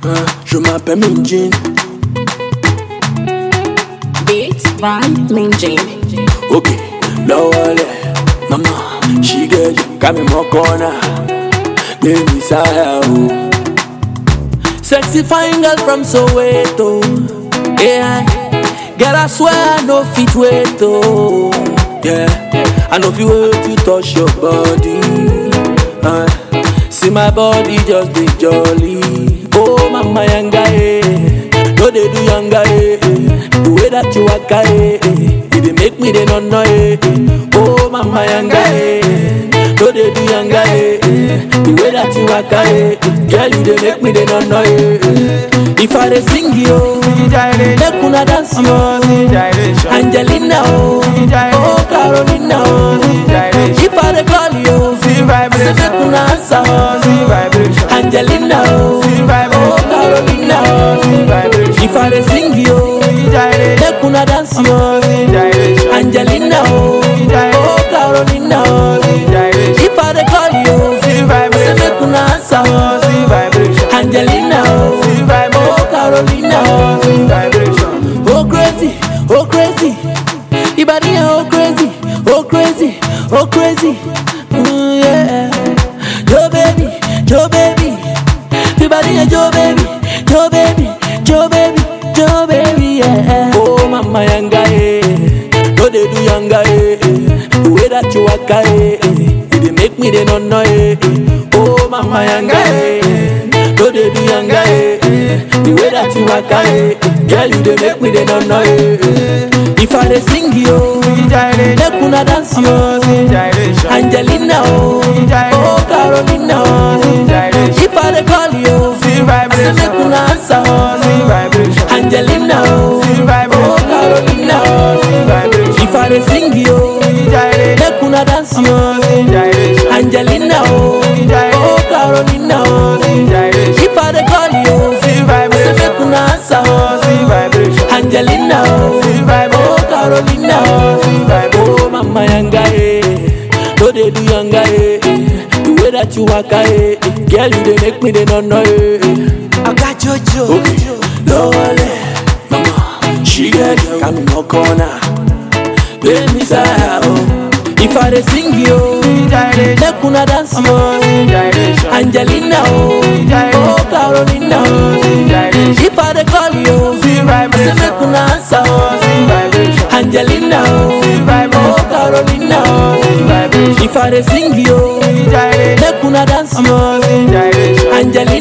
Hein, je m'appelle Minjin. Beat by Minjin. Ok, lowale, mama, she get you, got me more corner. Baby, Saya, oh. Sexy fine girl from Soweto. Yeah, girl, I swear I know fit wait, oh. Yeah, I know fit wait to touch your body. Uh, see my body just be jolly. Oh, mama, yanga, eh. No, they do yanga, eh. eh. The way that you walk, eh. eh. You dey make me dey no no, eh. eh. Oh, mama, yanga, eh. No, they do yanga, eh. eh. The way that you walk, eh. eh. Girl, you dey make me dey no no, eh. eh. If I dey sing yo, make una dance yo. Angelina, oh, oh Carolina, oh. If I dey call you, say make una answer, oh. Angelina, oh, oh Carolina, oh. If I dey sing yo, make una dance yo. Angelina, oh, oh Carolina, oh. If I dey call you, say make una answer, oh. Angelina, oh, oh Carolina, oh. Oh crazy, oh crazy, Ibadi oh crazy, oh crazy, oh crazy, mm, yeah. Yo baby, yo baby, Ibadi yo baby, yo baby, yo baby, yo baby, yeah. Oh mama yanga eh, no they do yanga eh, eh. the way that you walk eh, eh. you dey make me dey no no eh, eh. Oh mama yanga eh, no they do yanga eh, eh. the way that you walk eh, eh. girl you dey make me dey no no eh, eh. If I dey sing yo, make una dance yo. Angelina oh, oh Carolina oh. If I dey call you, say make una answer oh. Angelina oh, oh Carolina oh. If I dey sing yo, make una dance yo. Angelina oh, oh Carolina oh. If I dey call you, say make una answer oh. Angelina oh, oh Carolina oh. Oh mama yanga eh, no dey do yanga eh. eh. The way that you walk eh, eh. girl you dey make me dey no no eh. eh. I got Jojo. Okay, lowale, mama, she get you, got me more corner. Baby, say oh. If I dey sing yo, make una dance yo. Angelina oh, oh Carolina oh. If I dey call you, say make una answer oh. Angelina oh, oh Carolina oh. If I dey sing yo, make una dance yo. Angelina